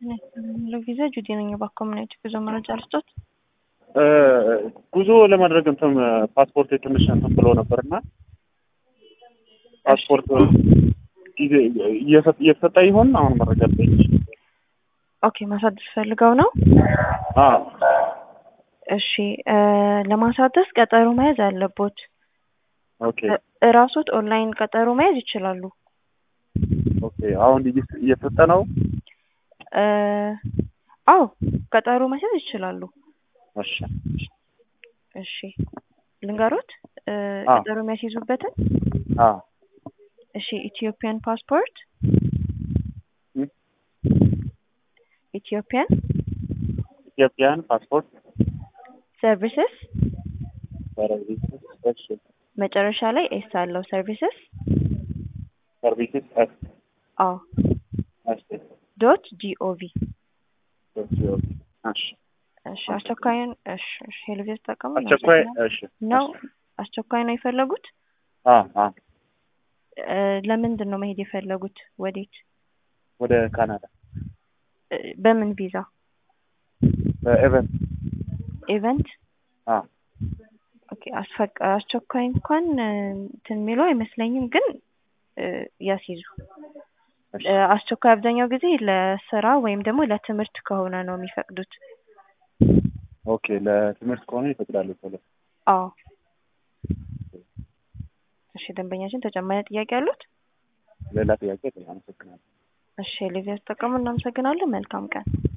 ቪዛ ጁዲ ነኝ። በኮሚኒቲ ጉዞ መረጃ ልስጦት። ጉዞ ለማድረግ እንትን ፓስፖርት ትንሽ እንትን ብሎ ነበር እና ፓስፖርት ጊዜ እየተሰጠ ይሆን? አሁን መረጃ ልጠይቅ። ኦኬ ማሳደስ ፈልገው ነው? አዎ እሺ ለማሳደስ ቀጠሮ መያዝ አለቦት። ኦኬ እራሶት ኦንላይን ቀጠሮ መያዝ ይችላሉ። ኦኬ አሁን እየተሰጠ ነው? አዎ ቀጠሮ መያዝ ይችላሉ። እሺ እሺ ልንገሮት አዎ። ቀጠሮ የሚያስይዙበትን አዎ እሺ ኢትዮጵያን ፓስፖርት እም? ኢትዮጵያን ኢትዮጵያን ፓስፖርት ሰርቪስስ ሰርቪስስ እሺ መጨረሻ ላይ ኤስ አለው ሰርቪስስ ሰርቪስስ እሺ አዎ እሺ ዶት ጂኦቪ እሺ እሺ እሺ አስቸኳይን እሺ እሺ ሄልቬዝ ተጠቀሙ አስቸኳይ እሺ ነው አስቸኳይ ነው የፈለጉት አ አ እ ለምንድን ነው መሄድ የፈለጉት ወዴት ወደ ካናዳ እ በምን ቪዛ በኤቨን ኢቨንት አ ኦኬ አስፈቅ አስቸኳይ እንኳን እ እንትን የሚለው አይመስለኝም ግን እ ያስይዙ እሺ እ አስቸኳይ አብዛኛው ጊዜ ለስራ ወይም ደግሞ ለትምህርት ከሆነ ነው የሚፈቅዱት ኦኬ ለትምህርት ከሆነ ይፈቅዳሉ ቶሎ አዎ እሺ ደንበኛችን ተጨማሪ ጥያቄ አሉት ሌላ ጥያቄ አመሰግናለሁ እሺ ሊቪያ ተጠቀሙ እናመሰግናለን መልካም ቀን